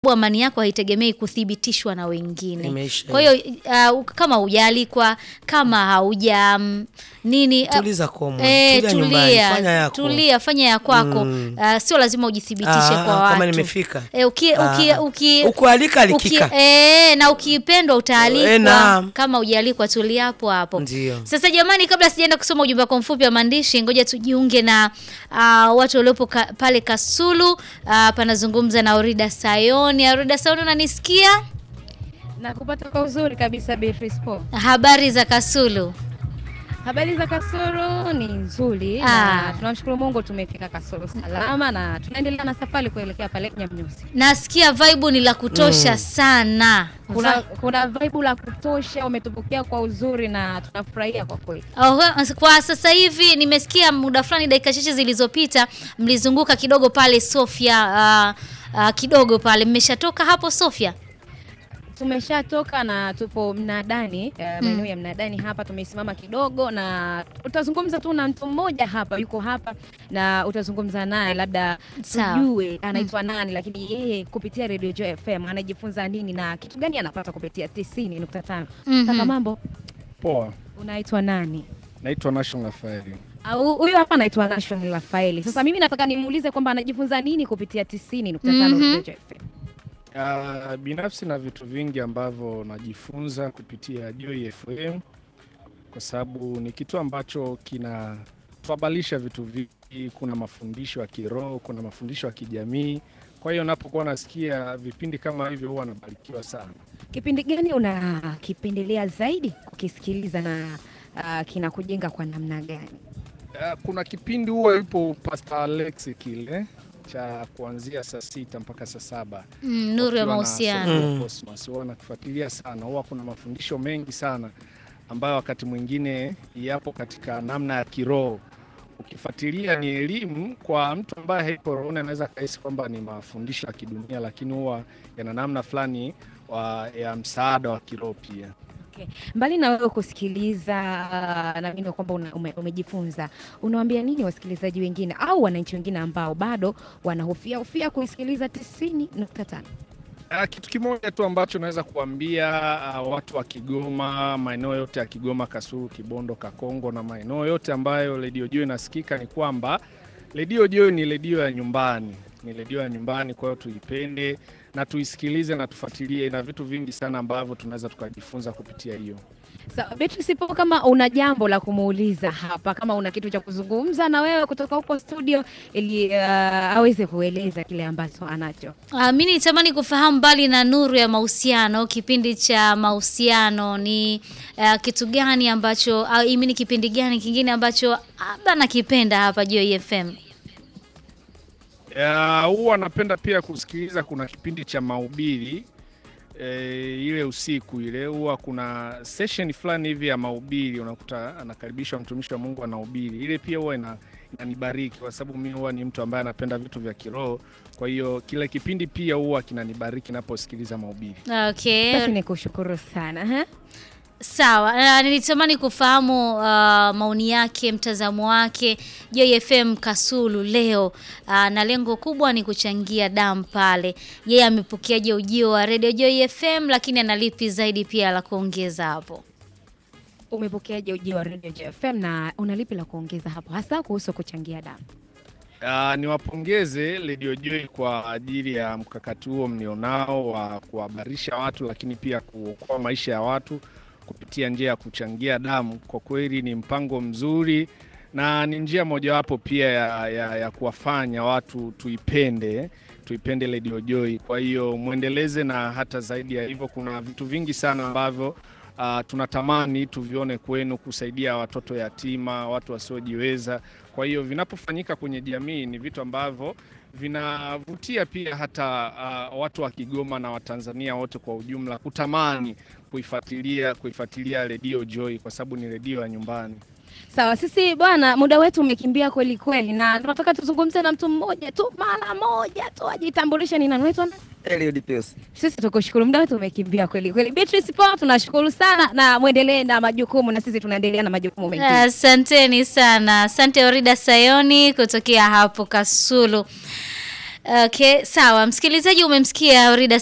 amani yako haitegemei kuthibitishwa na wengine. Imeisha Kwa hiyo uh, kama hujaalikwa, kama hauja mm, nini uh, Tuliza komo, eh, tulia nyumbani, fanya yako. tulia, fanya ya kwako. Mm. Uh, sio lazima ujithibitishe Ah, kwa ah, watu. kama nimefika. Eh, uki, uki, Ah. uki, Ukualika alikika. uki- eh, na ukipendwa utaalikwa. Eh, naam. kama hujaalikwa tulia hapo hapo. Ndio. Sasa jamani, kabla sijaenda kusoma ujumbe wako mfupi wa maandishi, ngoja tujiunge na uh, watu waliopo ka, pale Kasulu. Uh, panazungumza na Orida Sayoni. Orida Sayoni, unanisikia? na kupata kwa uzuri kabisa Beatrice Paul. Habari za Kasulu? Habari za Kasulu ni nzuri Ah. na tunamshukuru Mungu tumefika Kasulu salama na tunaendelea na safari kuelekea pale Nyamnyusi. Nasikia vibe ni la kutosha sana. Kuna, Va- kuna vibe la kutosha, umetupokea kwa uzuri na tunafurahia kwa kweli. Oho, kwa sasa hivi nimesikia muda fulani, dakika chache zilizopita, mlizunguka kidogo pale Sofia. Uh, uh, kidogo pale, mmeshatoka hapo Sofia? Tumeshatoka na tupo mnadani eh, maeneo ya mnadani hapa, tumesimama kidogo na utazungumza tu na mtu mmoja hapa, yuko hapa na utazungumza naye, labda Sawa. tujue anaitwa nani, lakini yeye kupitia Radio Joy FM anajifunza nini na kitu gani anapata kupitia 90.5. Mhm. Kaka mambo, Poa, unaitwa nani? naitwa Nation Rafael. Au huyu hapa anaitwa Nation Rafaeli. Sasa mimi nataka nimuulize kwamba anajifunza nini kupitia 90.5 Mhm. Radio Joy FM. Uh, binafsi na vitu vingi ambavyo najifunza kupitia Joy FM kwa sababu ni kitu ambacho kinatuhabarisha vitu vingi. Kuna mafundisho ya kiroho, kuna mafundisho ya kijamii. Kwa hiyo napokuwa nasikia vipindi kama hivyo huwa nabarikiwa sana. Kipindi gani unakipendelea zaidi kukisikiliza na uh, kinakujenga kwa namna gani? Uh, kuna kipindi huwa yupo Pastor Alex kile cha kuanzia saa sita mpaka saa saba Mm, nuru ya wakiwa na mahusiano. Soul Mm. Cosmos. Huwa nakifuatilia sana, huwa kuna mafundisho mengi sana ambayo wakati mwingine yapo katika namna ya kiroho. Ukifuatilia ni elimu kwa mtu ambaye haiko rohoni, anaweza kahisi kwamba ni mafundisho ya kidunia, lakini huwa yana namna fulani wa- ya msaada wa kiroho pia. Mbali na wewe kusikiliza uh, naamini kwamba una, ume, umejifunza, unawaambia nini wasikilizaji wengine au wananchi wengine ambao bado wanahofia hofia kuisikiliza 90.5? Ah, kitu kimoja tu ambacho naweza kuambia ah, watu wa Kigoma, maeneo yote ya Kigoma, Kasulu, Kibondo, Kakongo na maeneo yote ambayo redio Joy inasikika ni kwamba redio Joy ni redio ya nyumbani, ni redio ya nyumbani. Kwa hiyo tuipende na tuisikilize na tufuatilie, ina vitu vingi sana ambavyo tunaweza tukajifunza kupitia hiyo. Sawa, Beatrice Paul, kama una jambo la kumuuliza hapa, kama una kitu cha kuzungumza na wewe kutoka huko studio, ili uh, aweze kueleza kile ambacho anacho. Uh, mi nitamani kufahamu mbali na nuru ya mahusiano, kipindi cha mahusiano ni uh, kitu gani ambacho au uh, ni kipindi gani kingine ambacho labda nakipenda hapa Joy FM? Ya, huwa napenda pia kusikiliza, kuna kipindi cha mahubiri e, ile usiku ile huwa kuna session fulani hivi ya mahubiri, unakuta anakaribishwa mtumishi wa Mungu anahubiri. Ile pia huwa ina, inanibariki kwa sababu mimi huwa ni mtu ambaye anapenda vitu vya kiroho. Kwa hiyo kile kipindi pia huwa kinanibariki naposikiliza mahubiri. Okay. Basi nikushukuru sana ha? Sawa, uh, nilitamani kufahamu uh, maoni yake, mtazamo wake Joy FM Kasulu leo uh, na lengo kubwa ni kuchangia damu pale. Yeye amepokeaje ujio wa Radio Joy FM, lakini analipi zaidi pia la kuongeza hapo? Umepokeaje ujio wa Radio Joy FM na unalipi la kuongeza hapo, hasa kuhusu kuchangia damu? Uh, niwapongeze Radio Joy kwa ajili ya mkakati huo mlionao wa kuhabarisha watu, lakini pia kuokoa maisha ya watu kupitia njia ya kuchangia damu. Kwa kweli ni mpango mzuri na ni njia mojawapo pia ya, ya, ya kuwafanya watu tuipende tuipende Radio Joy. Kwa hiyo mwendeleze, na hata zaidi ya hivyo, kuna vitu vingi sana ambavyo uh, tunatamani tuvione kwenu, kusaidia watoto yatima, watu wasiojiweza. Kwa hiyo vinapofanyika kwenye jamii ni vitu ambavyo vinavutia pia hata uh, watu wa Kigoma na Watanzania wote kwa ujumla kutamani kuifuatilia kuifuatilia Radio Joy kwa sababu ni redio ya nyumbani. Sawa, sisi bwana, muda wetu umekimbia kweli kweli, na tunataka tuzungumze na mtu mmoja tu mara moja tu, ajitambulishe ni nani, unaitwa nani? Eliud Pius. Sisi tukushukuru, muda wetu umekimbia kweli kweli. Beatrice Paul, tunashukuru sana na muendelee na majukumu, na sisi tunaendelea na majukumu mengine. Asanteni sana, asante Orida Sayoni kutokea hapo Kasulu. Okay, sawa. Msikilizaji umemsikia Rida